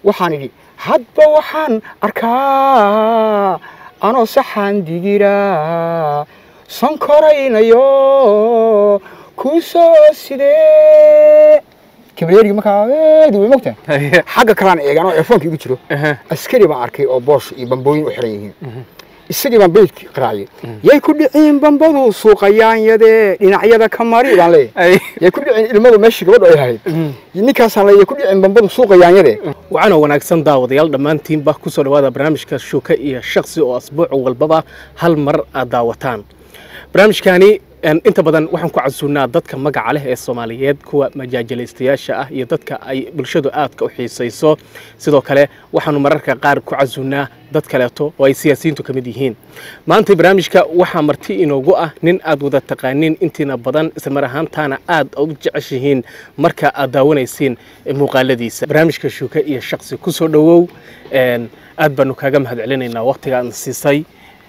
waxaan idhi hadba waxaan arkaa anoo saxaan digira sankoraynayo kuu soo sidee kabareerigi markaa aad way mogtahay xagga kalaan eegan oo efoonka igu jiro askari baan arkay oo boosh iyo bambooyin u xiran yihiin isagii baan beydki qaraaciyey yay ku dhiciin bambadu suuqayaanyadee dhinacyada ka mari baan leeyahay yay ku dhicin ilmadu meeshii gabadhu ay ahayd ninkaasaan leeyahay ku dhicin bambadu suuqayaanyadee waxaana wanaagsan daawadayaal dhammaantiinba ku soo dhowaada barnaamijka shuuka iyo shaksi oo asbuuc walbaba hal mar aad daawataan barnaamijkani inta badan waxaan ku casuunnaa dadka magaca leh ee soomaaliyeed kuwa majaajalaystayaasha ah iyo dadka ay bulshadu aadka u xiisayso sidoo kale waxaanu mararka qaar ku casuunnaa dad kaleeto oo ay siyaasiyiintu ka mid yihiin maanta barnaamijka waxaa marti inoogu ah nin aad wada taqaaniin intiina badan islamar ahaantaana aad u jeceshihiin marka aad daawanaysiin muuqaaladiisa barnaamijka shuuka iyo shaksi ku soo dhowow aad baanu kaaga mahad celinaynaa waqtigaan siisay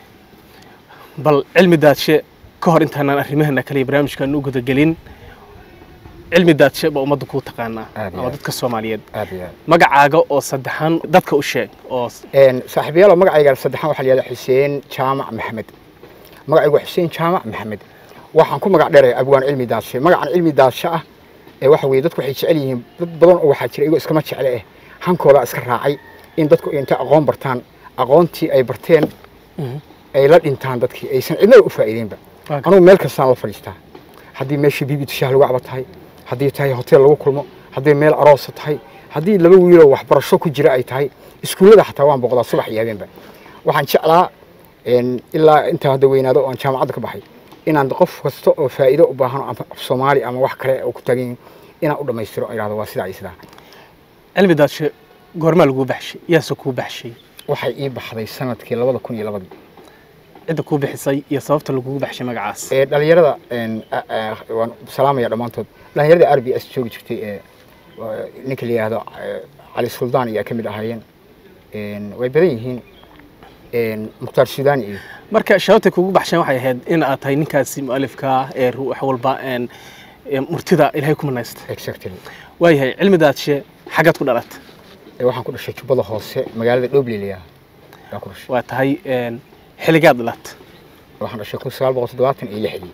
bal cilmi daadshe ka hor intaanaan arrimaheena kale iyo barnaamijkaan u gudagelin cilmi daadshe baa ummadda kuu taqaanaa Aad iyo ama aad. dadka soomaaliyeed aad iyo aad magacaaga oo saddexaan dadka u sheeg oo saaxiibayaal magacayga saddexaan waxaa la yihahdaa xuseen jaamac maxamed magacaygu waa xuseen jaamac maxamed waxaan ku magac dheeraya abwaan cilmi daadshe magacan cilmi daadshe ah ee waxa weeye dadku waxay jecel yihiin dad badan oo waxaa jira iyagoo iskama jecle eh hankooda iska raacay in dadku inta aqoon bartaan aqoontii ay barteen ay la dhintaan dadkii aysan cidnaba u faa'iideynba Waa anugu meel kastaan la fadhiistaa haddii meeshii bibi tushaah lagu caba tahay haddii tahay hotel lagu kulmo haddii meel aroosa tahay haddii laba wiiloo waxbarasho ku jira ay tahay iskuullada xataa waan boqdaa subax iyo habeenba waxaan jeclaa een, ilaa intaa hadda weynaado oo aan jaamacadda ka baxay inaan qof kasta oo faa'iido u baahan oo ama af soomaali ama wax kale oo ku taagan yihiin inaan u dhammaystiro oo idhahdo waa sidaa iyo sidaa cilmi daadshe goormaa laguu baxshay yaase kuu baxshay waxay ii baxday sanadkii labada kun iyo labadii cidda kuu bixisay iyo sababta lagugu baxshay magacaas ee dhalinyarada een, a- a- waan salaamaya dhammaantood dhalinyarada r b s joogi jirtay ee waa ninka la yidhaahdo eh, cali suldaan ayaa ka mid ahaayeen Een, way badan yihiin een, mukhtaar sudaani iyo marka sababtay kugu baxsheen waxay ahayd in aad tahay ninkaasi mu'alifka ah ee ru- wax walba een, ee murtida ilaahay ku manaysta exactly waayahay cilmi daadshe xaggaad ku dhalat Ee, waxaan ku dhashay jubbada hoose magaalada dhoble la yidhaahdo baan ku dhashay waa tahay een, xilligaad dhalat waxaan dhashay kun sagaal boqol toddobaatan iyo lixdii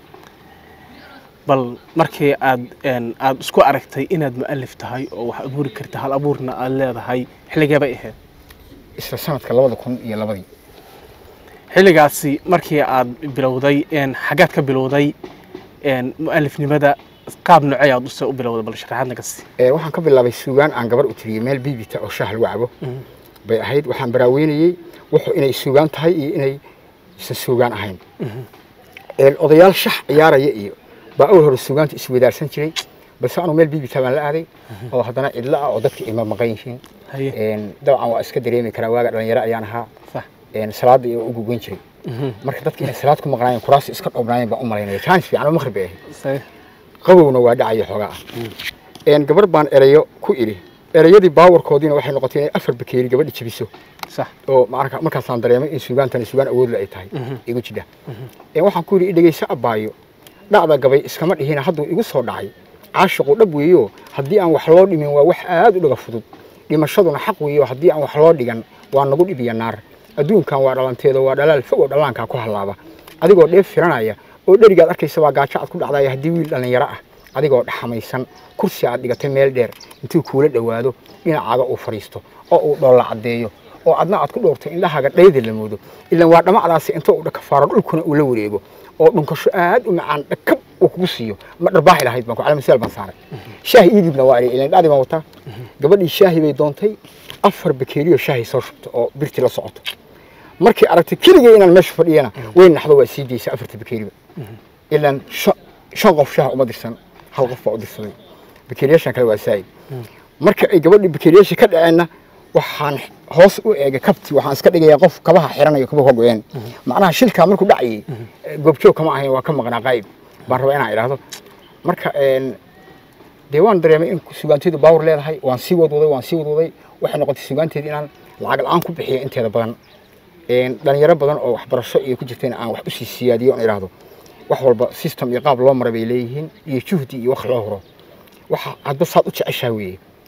bal markii aad een, aad isku aragtay inaad mu'alif tahay oo wax abuuri karta hal abuurna aad leedahay xilligee bay ahayd isla sanadka labada kun iyo labadii xilligaasi markii aad bilowday een, xaggaad ka bilowday een, mu'alifnimada qaab noocee aad use u bilowday bal sharaxaadna ka sii Ee, waxaan ka bilaabay suugaan aan gabar u tiriyey meel bibita oo shaah lagu cabo bay ahayd waxaan baraaweynayey wuxuu inay suugaan tahay iyo inay isan suugaan ahayn Een, odayaal shax ciyaaraya iyo baa awal hore suugaanta iswadaarsan jiray balse anuu meel bibita baan la aaday oo haddana cidlo ah oo dadka ima maqan yihiin haye Een, dabcan waa iska dareemi karaa waaga dhalinyaro ayaan ahaa sax Een, salaada iyo ugu goyn jiray marka dadka inay salaad ku maqnaayeen kuraas iska dhoobnaayeen baan u malaynaya jaanis fiican oo maqrib bay ahayd Saye. qabowna waa dhacaya xoogaa ah Een, gabar baan erayo ku idhi erayadii baawarkoodiina waxay noqotay inay afar bakeeri gabadhi jabiso sax oo marka- markaasaan dareemay in suugaantani suugaan awoodle ay tahay igu jidha Een, waxaan ku yidhi dhegeyso abbaayo dhacda gabay iskama dhihina hadduu igu soo dhacay caashiqu dhab weeyo haddii aan wax loo dhimin waa wax aad u dhaga fudud dhimashaduna xaq weeyo haddii aan wax loo dhigan waa nagu dhib iyo naar adduunkan waa dhalanteedo waa dhalaal fog oo dhallaankaa ku hallaaba adigoo dheef firanaya oo dherigaad arkaysa waa gaajo aad ku dhacdaya haddii wiil dhallinyaro ah adigoo dhaxamaysan kursi aad dhigatay meel dheer intuu kuula dhowaado dhinacaaga uu fadhiisto oo uu dhoolla caddeeyo oo adna aad ku dhowrtay indhahaaga dhayda la moodo ilan waa dhamacdaasi inta uu dhakafaaro dhulkuna uu la wareego oo dhunkasho aad u macaan dhakab uu kugu siiyo ma dharbaaxi lahayd baan ku calamaseel baan saaray shaahi iidibna waa ilan dhacdi baan wataa gabadhii shaahi bay doontay afar bakeeriyo shaahi soo shubto oo birti la socoto markii aragtay keligay inaan meesha fadhiyana way naxdo waa sii daysa afarta bakeeriba ilan shan shan qof shaah uma dirsan hal qof baa u dirsaday bakeeriyaashan kale waa saa'id marka ay gabadhii bakeeriyaasha ka dhaceenna waxaan hoos u eegay kabti waxaan iska dhigayaa qof kabaha xiranayo kabaha ka go'een macnaha shilkaa markuu dhacayay goobjoog kama ahayn waa ka maqnaa qaa'ib baan rabaa inaan idhaahdo marka een, dee waan dareemay in sugaanteedu baawar leedahay waan sii wadwaday waan sii wadwaday waxay noqotay sugaanteedi inaan lacag la-aan ku bixiyo inteeda badan Een, dhalinyaro badan oo waxbarasho iyo ku jirtayna aan wax usii siyaadiyo on idhaahdo wax walba system iyo qaab loo mara bay leeyihiin iyo juhdi iyo wax loo huro waxa hadba saad u jeceshaa weeye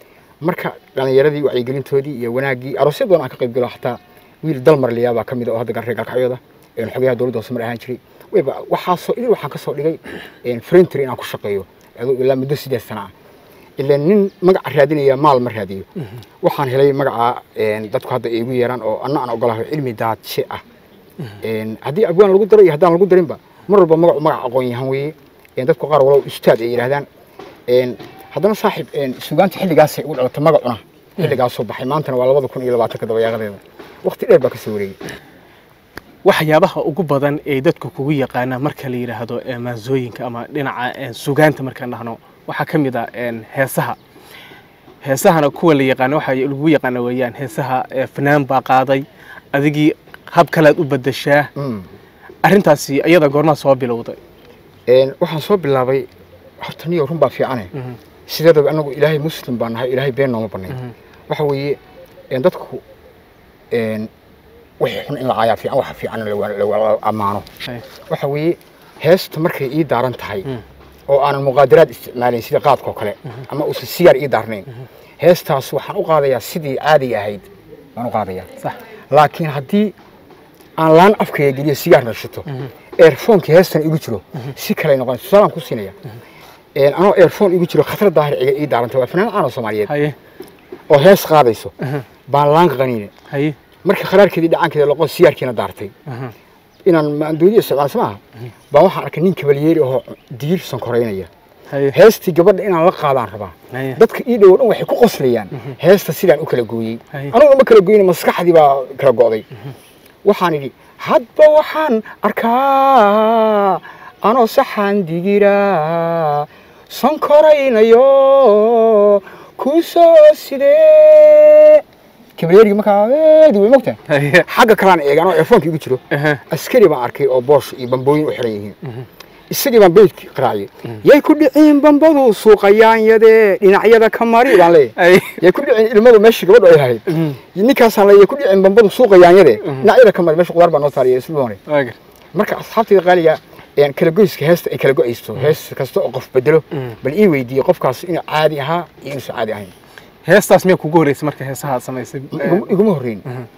marka dhalinyaradii wacyigelintoodii iyo wanaaggii aroosyad badan aan ka qayb galo xataa wiil dalmarliya baa ka mid ah oo hadda reer galkacyooda xogayaha dowladda hoose mar ahaan jiray wayba waxaasoo idil waxaan ka soo dhigay frentry inaan ku shaqeeyo aduu ilaa muddo sideed sana ah ilaa nin magaca raadinaya maal ma raadiyo waxaan helay magaca dadku hadda ay igu yeeraan oo anna aan ogolahay cilmi daadshe ah haddii abwaan lagu daro iyo haddaan lagu darinba mar walba magacu magac aqoon yahan weeye dadku qaar walow ustaad ay yidhaahdaan haddana saaxiib sugaanta xilligaasay ugu dhalatay magacuna xilligaasoo baxay maantana waa labada kun iyo labaatanka dabayaaqadeeda waqti dheer baa ka soo wareegay waxyaabaha ugu badan ee dadku kugu yaqaanaan marka la yidhaahdo maasooyinka ama dhinaca sugaanta markaan dhahno waxaa ka mid ah heesaha heesahana kuwa la yaqaano waxa lagu yaqaana weeyaan heesaha fanaan baa qaaday adigii hab kalead u bedeshaa arrintaasi iyada goormaa soo bilowday waxaan soo bilaabay horta niyo run baa fiicane sideedaba anagu ilaahay muslim baa nahay ilaahay been nooma banayn waxa weeye dadku wixii xun in la caayaa fiican waxa fiican la ammaano waxa weeye heesta markay ii daaran tahay oo aanan muqaadaraad isticmaalayn sida qaadkao kale ama uusan sigaar ii daarnayn heestaas waxaan u qaadayaa sidii caadiga ahayd baan u qaadayaa laakiin haddii aan laan afkaya geliyo sigaar nashito earfonkii heestan igu jiro si kale noqon tusaalaan ku siinaya anoo earfon igu jiro khatar daahir ciga ii daarantay waa fanaan caano soomaaliyeed oo hees qaadayso baan laan qaniine markii kharaarkeedii dhacaankeeda loqon sigaarkiina daartay inaan maandoodiya isticmaalso maaha baan waxaan arkay nin kabalyeeri oo digir sankoraynaya heestii gabadha inaan la qaadaan rabaa dadka ii dhowo dhan waxay ku qoslayaan heesta sidaan u kala gooyey anugu ma kala goyne maskaxdii baa kala go'day waxaan idhi hadba waxaan arkaa anoo saxaan digira sankoraynayo kuu soo sidee kabalyeerigi markaa eedi way mogtahay xagga kalaan eegaan oo eefoonka igu jiro askari baan arkay oo boosh iyo bambooyin u xiran yihiin isagii baan beydki qaraaciyey yay ku dhiciin bambadu suuqayaanyadee dhinacyada ka mari baan leeyahay yay ku dhiciin ilmadu meeshii gabadhu ay lahayd ninkaasaan leeyahay ku dhiciin bambadu suuqayaanyadee dhinacyada ka mari meesha qudaar baa noo saariyay isbuune marka asxaabtayda qaaliga kala goyska heesta ay kala go'aysto hees kasta oo qof bedelo bal ii weydiiyey qofkaas inuu caadi ahaa iyo inuusan caadi ahayn heestaas miyaa kugu horreysay marka heesaha aad samaysay iguma horreyn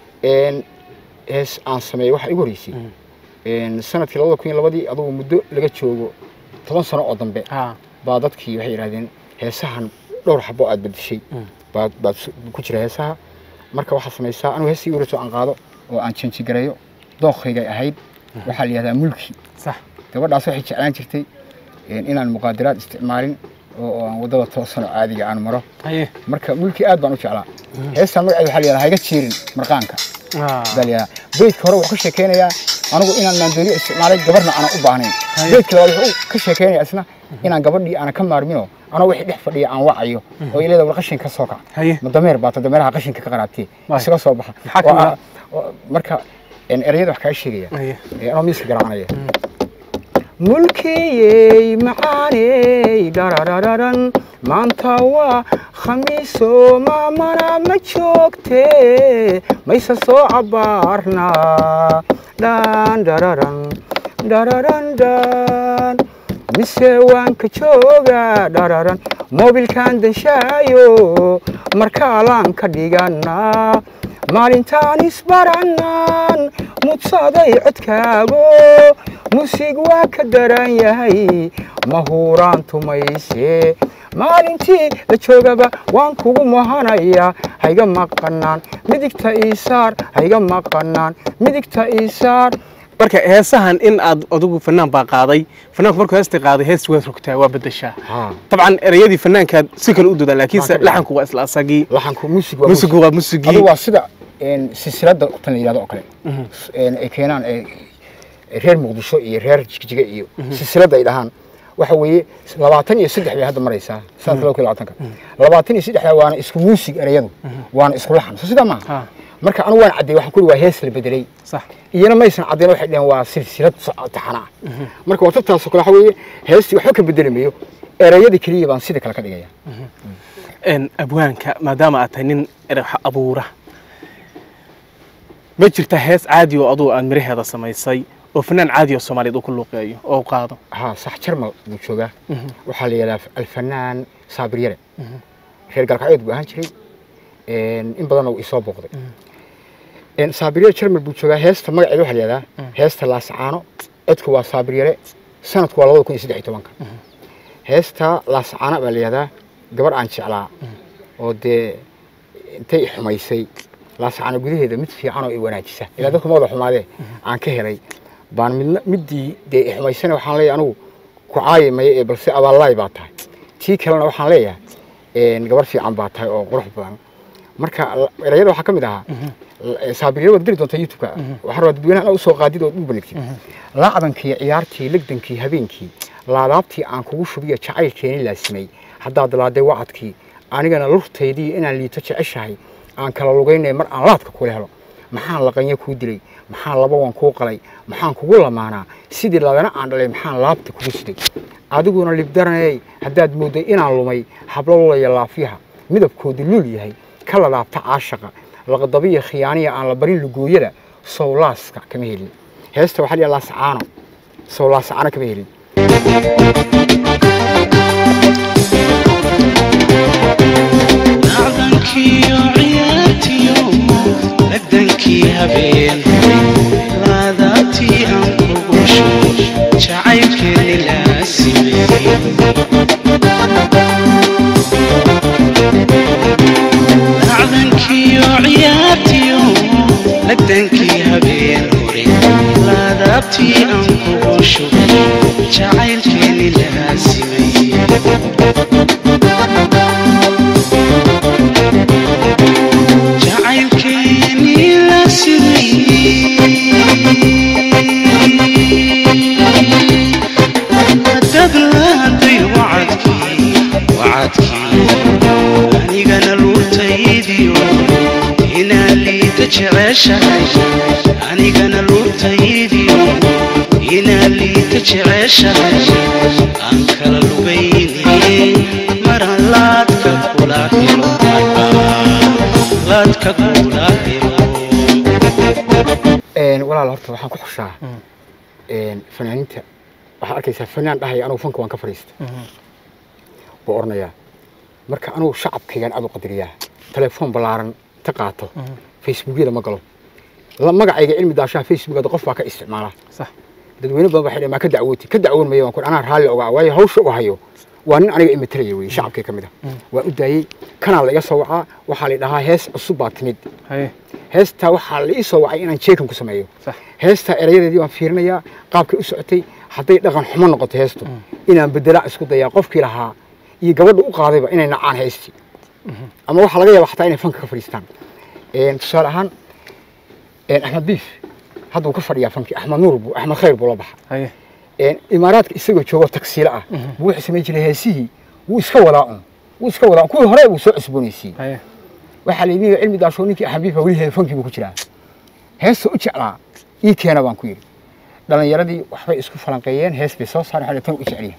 hees aan sameeyey waxaa igu horreysay sanadkii labada kun iyo labadii adugu muddo laga joogo toban sano oo dambe baa dadkii waxay yidhahdeen heesahan dhowr xabo aad bedeshay baad baad ku jira heesaha marka waxaad samaysaa anigu heestii igu horreysay oo aan qaado oo aan janjigareeyo dooqaygay ahayd waxaa la yidhahdaa mulki sax gabadhaas waxay jeclaan jirtay inaan muqaadaraad isticmaalin oo aan waddada toosanoo caadiga aan maro marka mulki aad baan u jeclaa heestan magaceeda waxaa la yidhahdaa hayga jiirin marqaanka baa la yidhahdaa beydka hore wuxuu ka sheekeynayaa anigu inaan maandooniya isticmaalay gabarna aanan u baahnayn beydka labaad wuxuu ka sheekeynayaa isna inaan gabadhii aanan ka maarminoo anoo wixii dhex fadhiya aan wacayo oo ileeda war qashin ka soo kaca ma dameer baata dameeraha qashinka ka qaraabtee isaga soo baxa marka erayada wax kaa sheegaya anoo miiska garaacanaya mulkiyey macaaney dhararararan maanta waa khamiiso maamana ma joogtee mayse soo cabaarnaa dhan dhararan dhararan dhan mise waan ka joogaa dhararan moobilkan danshaayo markaalaan ka dhiganaa maalintaan isbarannaan mudsaday codkaago musig waa ka daran yahay mahuuraan tumayse maalintii la joogaba waan kugu mahanayaa hayga maqanaan midigta iisaar hayga maqanaan midigta iisaar marka heesahan in aad adigu fanaan baa qaaday fanaanku markuu heesta qaaday hees waad rogtaa waa bedeshaa dabcan ereyadii fanaankaad si kale u dodaan laakiinse laxanku waa isla asagii laxanku musig waa musigu waa musigii adu waa sida silsiladda tan la yidhahdo oo kale ay keenaan reer muqdisho iyo reer jigjiga iyo silsiladda ay dhahaan waxa weeye labaatan iyo saddex bay hadda maraysaa sanadka laba kun labaatanka labaatan iyo saddexda waana isku muusig ereyadu waana isku laxan so sidaa maaha marka anigu waan caddeey waxaan ku uri waa hees la bedelay sax iyana maysan caddeyn waxay dhaheen waa silsilad taxana ah marka waa tabtaasoo kale waxa weeye heestii waxba ka bedeli mayo ereyada keliya baan sida kale ka dhigaya abwaanka maadaama aad tahay nin erex abuura ma jirta hees caadi oo adugu aad miraheeda samaysay oo fanaan caadi oo soomaaliyeed uu ku luuqeeyo oo u qaado ها صح جرمل بوشوغا وحال يلا الفنان صابر يرى reer galkacyood buu ahaan jiray in badanna wuu isoo booqday saabiriyare jarmal buu joogaa heesta magaceeda waxaa layihahdaa heesta laasacaano codku waa saabiriyare sanadku waa labada kun iyo saddex iyo tobanka heesta laasacaano baa layihahdaa gabar aan jeclaa oo dee intay xumaysay laasacaano gudaheeda mid fiican oo i wanaajisa ilaa dadku ma wada xumaadee aan ka helay baan midna middii dee i xumaysana waxaan leeyahay anigu ku caayi maya ee balse abaalaay baa tahay tii kalena waxaan leeyahay gabar fiican baa tahay oo qurux badan marka erayada waxaa ka mid ahaa saabiriyada waad geli doontaa youtube-ka waxaa rabaa dadweynaha usoo qaadid ood u banigtid laacdankii ciyaartii legdankii habeenkii laadaabtii aan kugu shubiyo jacaylkeeni laasimay haddaad laaday wacadkii anigana lurtaydii inaan liito jeceshahay aan kala lugaynay mar aan laadka kula helo maxaan laqanyo kuu dilay maxaan laba wan kuu qalay maxaan kugu lamaanaa sidii ladana aan dhalay maxaan laabta kugu siday adiguna libdaraney haddaad moodday inaan lumay hablo lulaya laafyaha midabkoodu luul yahay ka ladaabta caashaqa laqdabiya khiyaaniya aan la barin lugooyada sowlaaska kama helin heesta waxaa liyaa laasacaano sowlaasacaano kama helin lacdankiyo ciyaartiyo lagdankii habeen laadaabtii aan kugu shubo jacaylkeeni laasimay lacdankiyo ciyaartiyo lagdankii habeen hore laadaabtii aan kugu shubo jacaylkeeni laasimay jacaylkeeni laasimay haddaad laaday wacadkii wacadkii anigana luurtaydiyo inaan liita jeceshahay anigana luurtaydiyo inaan liita jeceshahay aan kala lugayne maraan laadka kula helo laadka kula helo walaal horta waxaan ku xushaa fanaaniinta waxaad arkaysaa fanaan dhahaya anugu fanka waan ka fadhiista buu oranayaa marka anugu shacabkaygaan aad u qadariyaa telefoon ballaaran ta qaato facebookyada ma galo la magacayga cilmi daashaha facebookada qof baa ka isticmaala sax dadweyne badan waxay dhaheen maa ka dacwooti ka dacwoon maya waan ku anaa raalli ogaa waayo hawsha u hayo waa nin aniga imatalaya weye shacabkay ka mid ah waan u daayey kanaa la iga soo wacaa waxaa la dhahaa hees cusub baa timid haye heestaa waxaa la ii soo wacay inaan jeekan ku sameeyo sax heestaa erayadeedii baan fiirinayaa qaabkay u socotay hadday dhaqan xumo noqoto heestu inaan bedelaa isku dayaa qofkii lahaa iyo gabadha u qaadayba inay nacaan heestii ama waxaa laga yaaba xataa inay fanka ka fadhiistaan tusaale ahaan axmed biif hadduu ka fadhiyaa fankii axmed nuur buu axmed khayr buu la baxa haye imaaraadka isagoo joogo tagsiilo ah buu wuxuu samayn jiray heesihii wuu iska wadaa un wuu iska wadaa un kuwii hore buu soo cusboonaysiiyey haye waxaa layidhi cilmi daashoo ninkii axmed biif weli fankii buu ku jiraa heesta u jeclaa ii keena baan ku yidhi dhalinyaradii waxbay isku falanqeeyeen hees bay soo saareen waxay tan u jecelyahay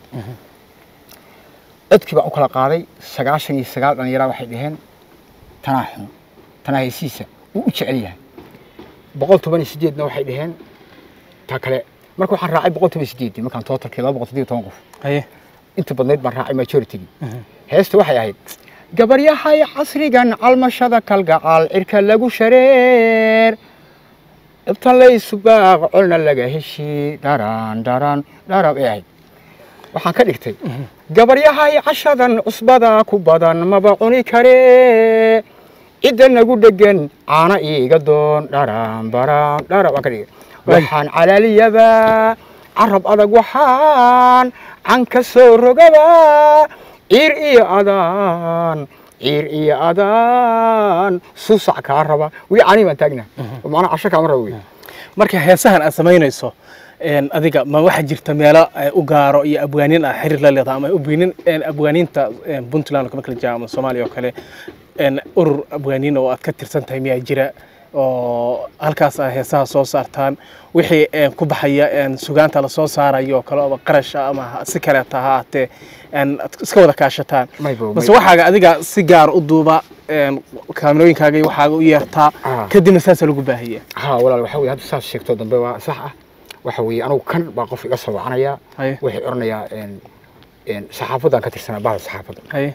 codkii baan u kala qaaday sagaashan iyo sagaal dhallinyaraa waxay dhaheen tanaa xun tanaa heesiisa wuu u jecel yahay boqol toban iyo sideedna waxay dhaheen ta kale marka waxaan raacay boqol toban iyo sideedii markaan tootalkii laba boqol sideed iyo toban qof haye inta badnayd baan raacay majoritygii heesta waxay ahayd gabaryahay casrigan calmashada kalgacaal cirka lagu shareer ibtan laysu baaq colna laga heshi dharan dharan dharab ay ahayd waxaan ka dhigtay gabaryahay cashadan cusbada ku badan maba cuni karee cidda nagu dhegan caana iiga doon dharan baran dharab aan ka dhigay waxaan calaaliyaba carab adag waxaan can ka soo rogaba ciir iyo adaan ciir iyo adaan susac kaa raba weli canii baan taagna macnaa casho kaama raba wey marka heesahan aad samaynayso een, adiga ma waxaa jirta meelo eh, u gaaro iyo abwaaniin ah xiriir la leedahay ama abwaaniin een, abwaaniinta een, puntland oo kama kala jira ama soomaaliya oo kale een, urur abwaaniin oo aad ka tirsan tahay miyaa jira oo halkaas ah heesaha soo saartaan wixii een, ku baxaya een, sugaanta la soo saarayo oo kale ama qarasha ama ha- si kaleeta ha ahaatee een, aad iska wada kaashataan maybo base waxaaga adiga si gaar u duuba een, kaamirooyinkaaga iyo waxaaga u yeertaa Ah. kadibna saasa lagu baahiya ها ولا waxa weeye hadda saas sheegto dambe waa sax ah waxa weeye anigu kan baa qof iga soo wacanaya haye waxay oranayaa een een saxaafadan ka tirsanaa bahda saxaafadda haye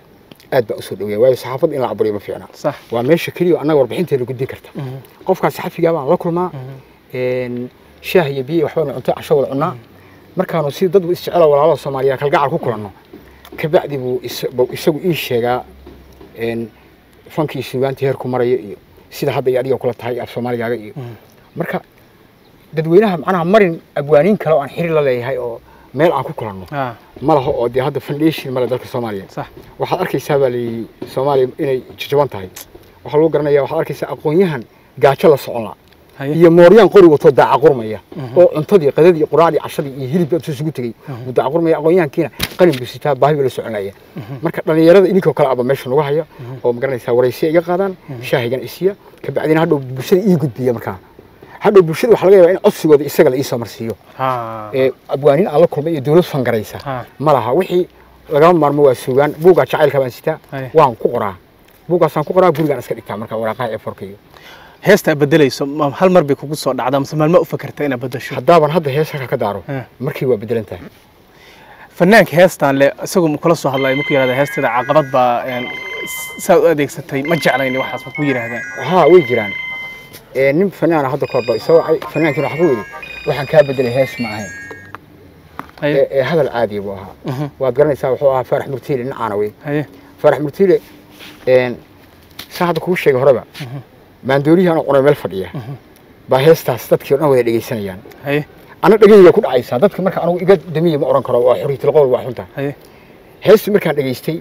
aad baa usoo dhaweeya waayo saxaafadda in la caburiyo ma fiicna sax waa meesha keliya oo annaga warbixinteena gudbin karta qofkaas saxafigaa baan la kulmaa een, shaah iyo biyo iyo waxbaanu cunto casho wada cunnaa markaanu si dad isjecelo walaalaha soomaaliya kalgacal ku kulanno kabacdi buu is- buu isagu ii sheegaa een, fankii suugaanta heerku maraya iyo sida hadda iyo adiga kula tahay af soomaaligaaga iyo marka dadweynaha macnaha marin abwaaniin kale oo aan xiriir la leeyahay oo meel aan ku kulanno ah ma laha oo dee hadda foundation male dalka soomaaliya sax waxaad arkaysaa baa layidhi soomaaliya inay jajaban tahay waxaa lagu garanaya waxaad arkaysaa aqoon-yahan gaajo la socon la haye iyo mooryaan qori watoo daaca qurmaya oo cuntadii qadadii quraacdii cashadii iyo hilibkii intuu isugu tegey uu daaca qurmaya aqoon-yahankiina qalin buu sitaa baahi buu la soconaya marka dhallinyarada idinkoo kale aba meesha nagu haya oo magaranaysaa waraysiya iga qaadaan shaahigana isiya kabacdina hadhow bulshada ii gudbiya markaa hadhow bulshada waxaa laga yaabaa in codsigooda isaga la iisoo marsiiyo ha ee abwaaniin aan la kulmay iyo dowlad fangaraysa ha ma laha wixii lagama maarmo waa suugaan buuggaa jacaylka baan sitaa Haye. waan ku qoraa buuggaasaan ku qoraa gurigaan iska dhigtaa marka waraaqaha eforka iyo heesta aad bedelayso ma hal mar bay kugu soo dhacdaa mise maalma u fakarta inaad bedasho haddaaban hadda hees halka ka daaro Eh. markii waa bedelan tahay fanaanka heestaan le isagu ma kula soo hadlaya markuu yidhahda heesteeda caqabad baa een, saa u adeegsatay ma jeclayni waxaas ma ku yidhaahdaan haa way jiraan ee nin fanaana hadda ka horba isagoo ay- fanaankiina waxaa ku yidhi waxaan kaa bedelay hees ma ahayn haye ee ee hadal caadi buu ahaa Mhm. waad garanaysaa wuxuu ahaa faarax murtiile nin caana wey haye faarax murtiile een saa hadda kugu sheegay horeba maandooriyihii anoo cunay meel fadhiya baa heestaas dadkii o dhan wada dhegaysanayaan haye ana dhegayga ku dhacaysaa dadka marka anigu iga damiya ma oran karo waa xuriyatul qowl waa xunta haye heestii markaan dhegaystay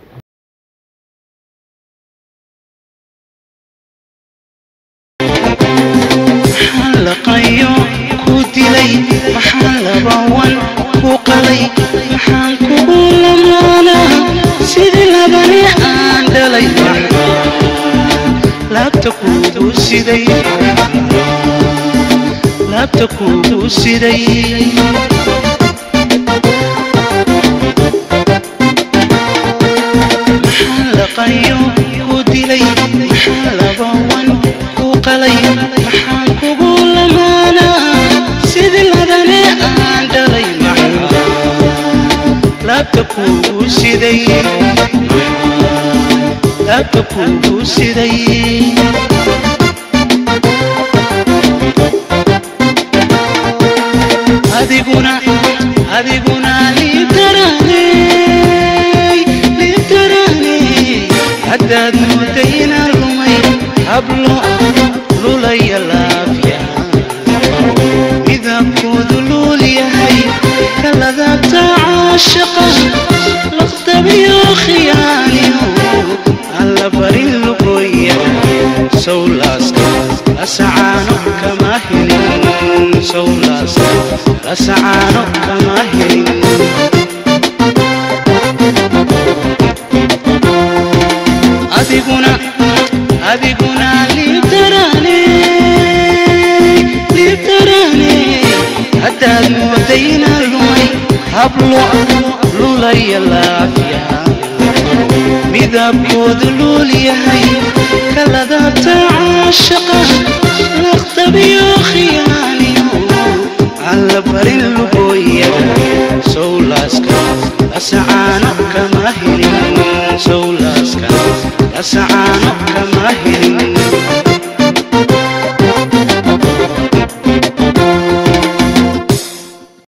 maxaan laqayo ku dilay maxaan labawan ku qalay maxaan kugu lamaanaa sidii labani aan dhalay laabta kuugu siday laabta kuugu siday maxaan laqayo ku dilay maxaan labawan ku qalay maxaan kugu lamaanaa sidii ladane aan dhalay maxaa laabta kuugu siday laabta kuugu siday adiguna adiguna liibtaraaney liibtaraaney haddaad moodayna lumay hablo lulaya laafya midabkoodu luul yahay kaladaabta caashaqa laqdabiyo khiyaaniyo alla barin lugoya sawlaaska lasacaano kama helin sawlaaska lasacaano kama helin adiguna adiguna liibtaraane liibtaraane haddaad moodayna lumay hablo lulaya laafya midabkoodu luul yahay kaladaabta caashaqa laqdabiyo khiyaaniyo alla barin lugooya sawlaaska lasacaano kama helin sawlaaska lasacaano